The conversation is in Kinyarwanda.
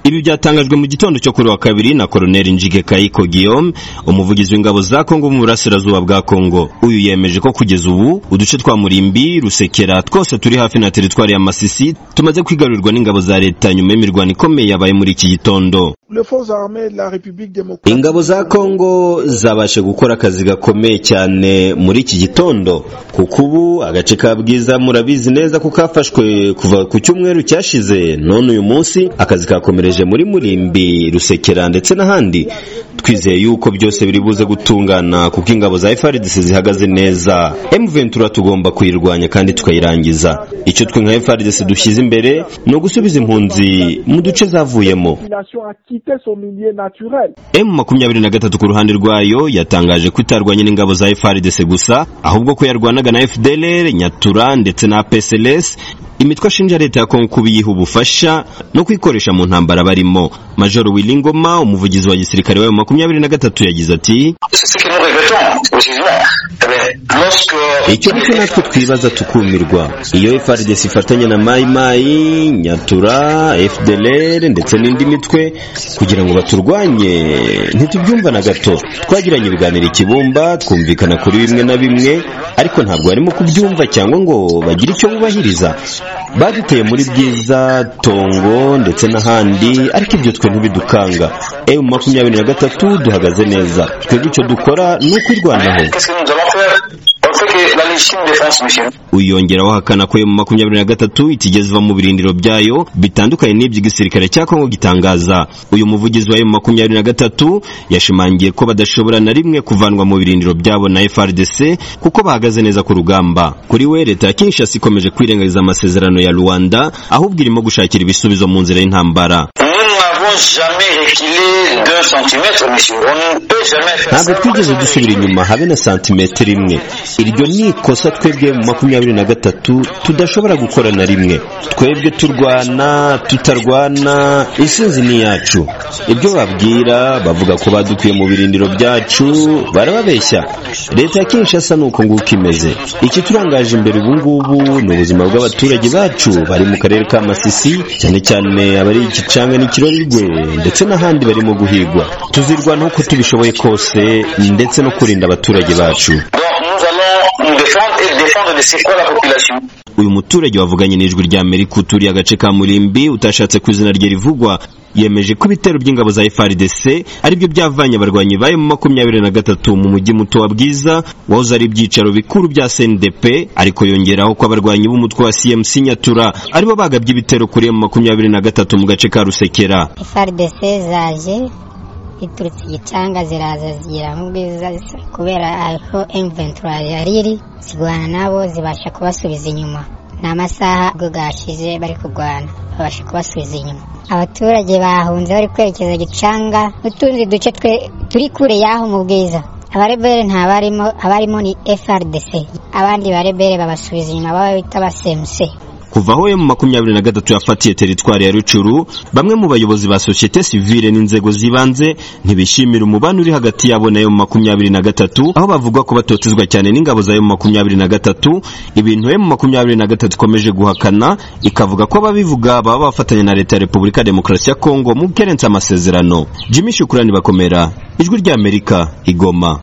Ibi byatangajwe mu gitondo cyo kuri wa kabiri na Colonel Njige Kayiko Guillaume umuvugizi w'ingabo za Kongo mu burasirazuba bwa Kongo uyu yemeje ko kugeza ubu uduce twa Murimbi Rusekera twose turi hafi na teritwari ya Masisi tumaze kwigarurirwa n'ingabo za leta nyuma y'imirwano ikomeye yabaye muri iki gitondo ingabo za Kongo zabashe gukora akazi gakomeye cyane muri iki gitondo kuko ubu agace ka Bwiza murabizi neza ko kafashwe kuva ku cyumweru cyashize none uyu munsi akazi kakomereje muri Murimbi Rusekera ndetse n'ahandi twizeye yuko byose biri buze gutungana kuko ingabo za FARDC zihagaze neza M23 tugomba kuyirwanya kandi tukayirangiza icyo twe nka FARDC dushyize imbere ni ugusubiza impunzi mu duce zavuyemo M23 ku ruhande rwayo yatangaje ko itarwanye n'ingabo za FARDC gusa ahubwo ko yarwanaga na FDLR Nyatura ndetse na PSLS imitwe ashinja leta ya Kongo kuba iyiha ubufasha no kwikoresha mu ntambara barimo Major Wilingoma umuvugizi wa gisirikare wa makumyabiri na gatatu yagize ati icyo ariko natwe twibaza tukumirwa iyo FARDC ifatanya na Mai Mai Nyatura FDLR ndetse n'indi mitwe kugira ngo baturwanye ntitubyumva na gato twagiranye ibiganiro ikibumba twumvikana kuri bimwe na bimwe ariko ntabwo barimo kubyumva cyangwa ngo bagire icyo bubahiriza baduteye muri byiza tongo ndetse n'ahandi ariko ibyo twe ntibidukanga ewe makumyabiri na gatatu duhagaze neza twebwe icyo dukora ni ukwirwanaho uyongeraho hakana ko mu makumyabiri na gatatu itigeze iva mu birindiro byayo bitandukanye n'iby'igisirikare cya kongo gitangaza uyu muvugizi wa makumyabiri na gatatu yashimangiye ko badashobora na rimwe kuvanwa mu birindiro byabo na FRDC kuko bahagaze neza ku rugamba kuri we leta ya Kinshasa ikomeje kwirengagiza amasezerano ya Rwanda ahubwo irimo gushakira ibisubizo mu nzira y'intambara ntabwo twigeze dusubira inyuma habe na santimetero imwe iryo ni ikosa twebwe mu makumyabiri na gatatu tudashobora gukora na rimwe twebwe turwana tutarwana isinzi ni iyacu ibyo babwira bavuga ko badukuye mu birindiro byacu barababeshya leta ya kinshasa ni uko nguko imeze iki turangaje imbere ubu ngubu ni ubuzima bw'abaturage bacu bari mu karere ka masisi cyane cyane abari igicanga n'ikirori ndetse n'ahandi barimo guhigwa tuzirwanaho uko tubishoboye kose ndetse no kurinda abaturage bacu uyu muturage wavuganye n'ijwi rya amerika uturiye agace ka murimbi utashatse ku izina rye rivugwa yemeje ko ibitero by'ingabo za FARDC ari byo byavanye abarwanyi bayo mu makumyabiri na gatatu mu mujyi muto wa Bwiza wahoze ari ibyicaro bikuru bya CNDP ariko yongeraho ko abarwanyi b'umutwe wa CMC Nyatura aribo bagabye ibitero kuri mu makumyabiri na gatatu mu gace ka Rusekera FARDC zaje iturutse igicanga ziraza zigira mu bwiza kubera aho M23 yari iri zirwana nabo zibasha kubasubiza inyuma ni amasaha ubwo gashize bari kurwana babasha kubasubiza inyuma abaturage bahunze bari kwerekeza gicanga n'utundi duce twe turi kure y'aho mu bwiza abarebere ntabarimo abarimo ni frdc abandi barebere babasubiza inyuma baba bita basemuse kuva aho mu makumyabiri na gatatu yafatiye teritwari ya rucuru bamwe mu bayobozi ba sosiyete sivile n'inzego z'ibanze ntibishimira umubano uri hagati yabo nayo mu makumyabiri na gatatu aho bavuga ko batotezwa cyane n'ingabo zayo mu makumyabiri na gatatu ibintu mu makumyabiri na gatatu ikomeje guhakana ikavuga ko ababivuga baba bafatanya na leta ya repubulika ya demokarasi ya kongo mu kerensa amasezerano jimmy shukurani bakomera ijwi ry'amerika igoma